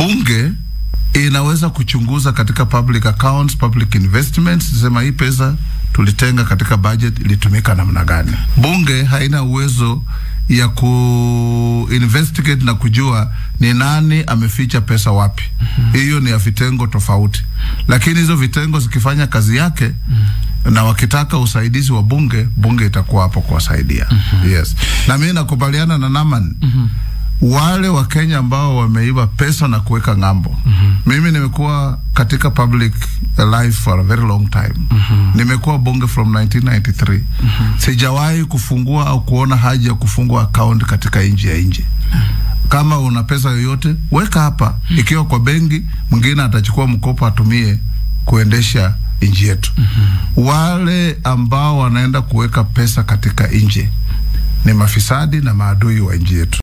bunge inaweza kuchunguza katika public accounts, public investments, sema hii pesa tulitenga katika budget ilitumika namna gani. Bunge haina uwezo ya ku investigate na kujua ni nani ameficha pesa wapi. Hiyo ni ya vitengo tofauti, lakini hizo vitengo zikifanya kazi yake na wakitaka usaidizi wa bunge, bunge itakuwa hapo kuwasaidia. Yes, na mimi nakubaliana na Naman wale wa Kenya ambao wameiba pesa na kuweka ng'ambo. Mimi nimekuwa katika public life for a very long time. Nimekuwa bunge from 1993. Sijawahi kufungua au kuona haja ya kufungua account katika nchi ya nje. Kama una pesa yoyote weka hapa, ikiwa kwa benki, mwingine atachukua mkopo atumie kuendesha nchi yetu. Wale ambao wanaenda kuweka pesa katika nje ni mafisadi na maadui wa nchi yetu.